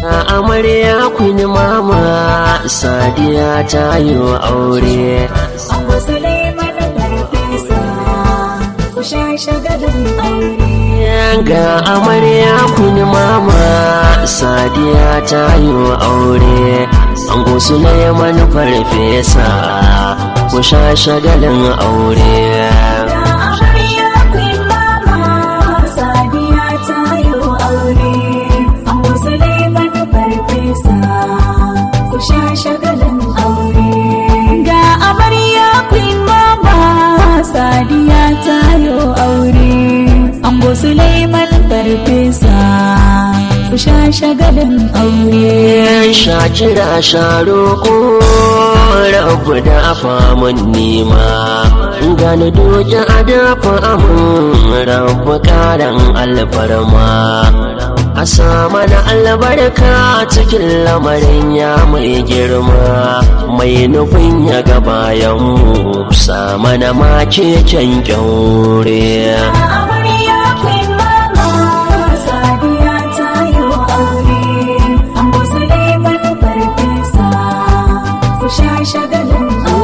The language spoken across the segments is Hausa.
amarya kun mama sadiya ta yi aure Ango Suleiman farfesa ku sha shagalin aure. ga amarya kun mama sadiya ta yi aure ango suleiman farfesa ku sha shagalin aure Ga amarya queen mama Sadiya ta yi aure. Ango Suleiman farfesa ku sha shagalin aure. Ga amarya queen mama Sadiya ta yi aure. Ango Suleiman farfesa ku sha shagalin aure. shakira sharoko rabu da famun nima gani doki a dafa amin rabu karan alfarma a sama da albarka cikin lamarin ya mai girma mai nufin ya ga bayanmu sama na make kyan kyaure amarya queen mama sadiya ta yi aure ango suleiman farfesa ku sha shagalin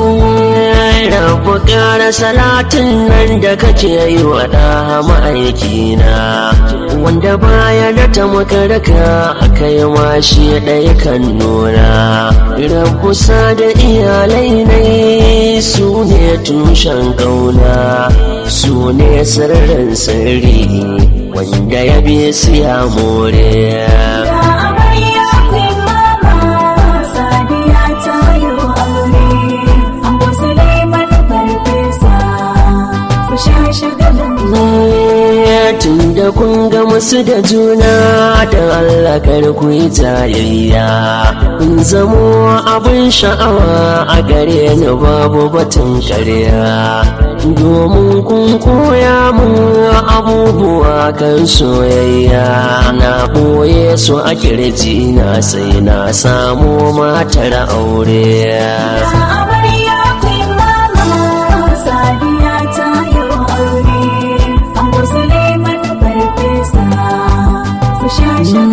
rabu ƙara salatin nan da kake yi wa ɗa ma'aikina wanda baya da ta makaraka aka yi mashi ɗaya kan nuna rabu sa da iyalai ne su ne tushen ƙauna su ne sirrin sirri wanda ya bi su ya more ga amarya queen mama sadiya ta yi aure ango suleiman farfesa ku sha shagalin tun da kun ga musu da juna da Allah kar ku yi jayayya kun zamo abin sha'awa a gare ni babu batun karya domin kun koya mu abubuwa kan soyayya na ɓoye su a kirji na sai na samu matar aure amarya queen mama sadiya ta yi aure ango suleiman farfesa ku sha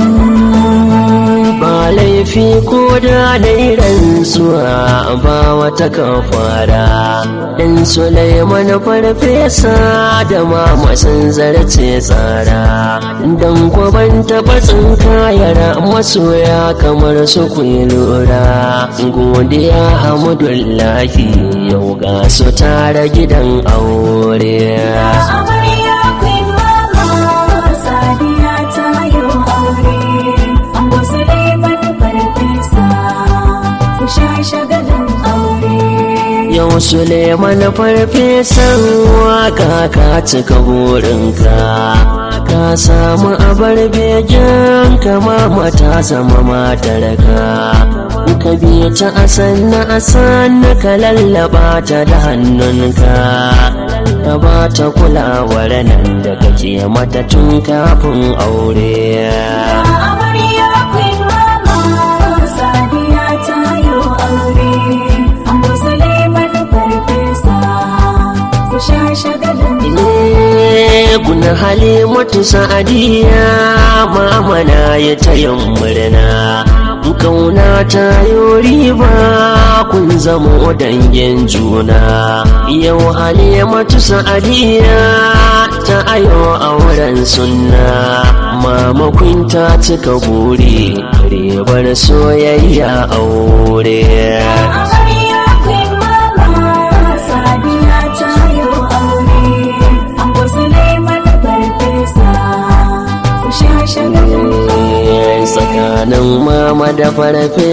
shagalin ba laifi ko da dai rantsuwa ba wata kafara dan Sulaiman farfesa da mama sun zarce tsara dan kwaban taɓa tsinkayar masoya kamar su ku yi lura godiya hamdullahi yau ga su tara gidan aure amarya queen mama sadiya ta yi aure ango suleiman farfesa ku sha shagalin aure Yau Suleiman farfesan waka ka cika burinka Ka samu abar begen kama mata zama matarka Ka bi ta asan na asan ka lallaba ta da hannunka Ka ba ta kulawar nan da kake mata tun kafin aure amarya queen mama sadiya ta yi aure ango suleiman farfesa ku sha shagalin Guna halimatu sa'adiya mama na ya tayin murna kauna ta yi riba kun zama dangin juna yau halimatu sa'adiya ta ayo auren sunna mama kun ta cika buri ribar soyayya aure amarya queen mama sadiya ta yi aure ango suleiman farfesa ku sha shagalin tsakanin mama da farfe